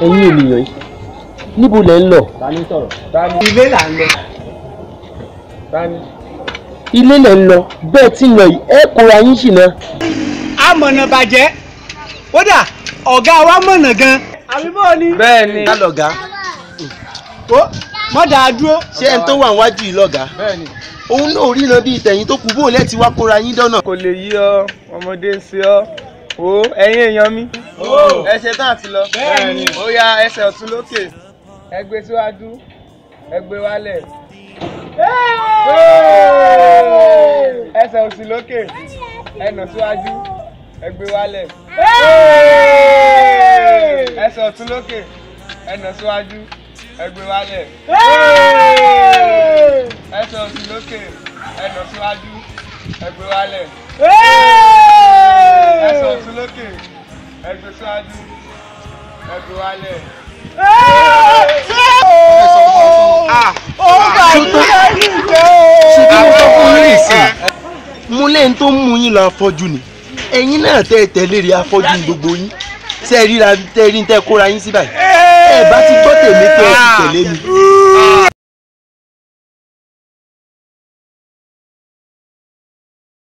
ẹ̀yin ènìyàn yìí níbo lẹ ń lọ. tani sọ̀rọ̀ tani ilé là ń lọ tani. ilé lẹ ń lọ bẹ́ẹ̀ tí ń lọ yìí ẹ kóra yín ṣìnà. amọ̀nà bàjẹ́ kódà ọ̀gá wa mọ̀nà gan. àbí bó ni. bẹ́ẹ̀ni. ká lọ̀gá ó mọ̀ dáa dúró. ṣé ẹni tó wà níwájú yìí lọ̀gá bẹ́ẹ̀ni. òun náà ríran bíi tẹ̀yìn tó kù bó lẹ́ẹ̀tì wá kóra yín dọ́nà. kò lè yí ọ ọmọdé ń ṣe ọ o ẹ̀yin èèyàn mi. ẹsẹ̀ tán àti lọ. Bẹ́ẹ̀ni. ó ya ẹsẹ̀ ọ̀tún lókè ẹ gbé síwájú ẹ gbé wálẹ̀. ẹsẹ̀ òsì lókè ẹ nà síwájú ẹ gbé wálẹ̀. ẹsẹ̀ ọ̀tún lókè ẹ nà síwájú ẹ gbé wálẹ̀. ẹsẹ̀ òsì lókè ẹ nà síwájú ẹ gbé wálẹ̀. ẹsẹ̀ ọ̀tún lókè ẹ gbé síwájú ẹ gbé wálẹ̀. ṣe bí mo sọ fún yín nìsín mo lẹ́yìn tó ń mú yín lọ afọ́jú ni ẹ̀yin náà tẹ́ ẹ tẹ̀lé rí afọ́jú ní gbogbo yín ṣe ríra tẹ́ rí tẹ́ kóra yín sí báyìí ẹ bá ti gbọ́ tèmi tẹ́ ẹ ti tẹ̀lé mi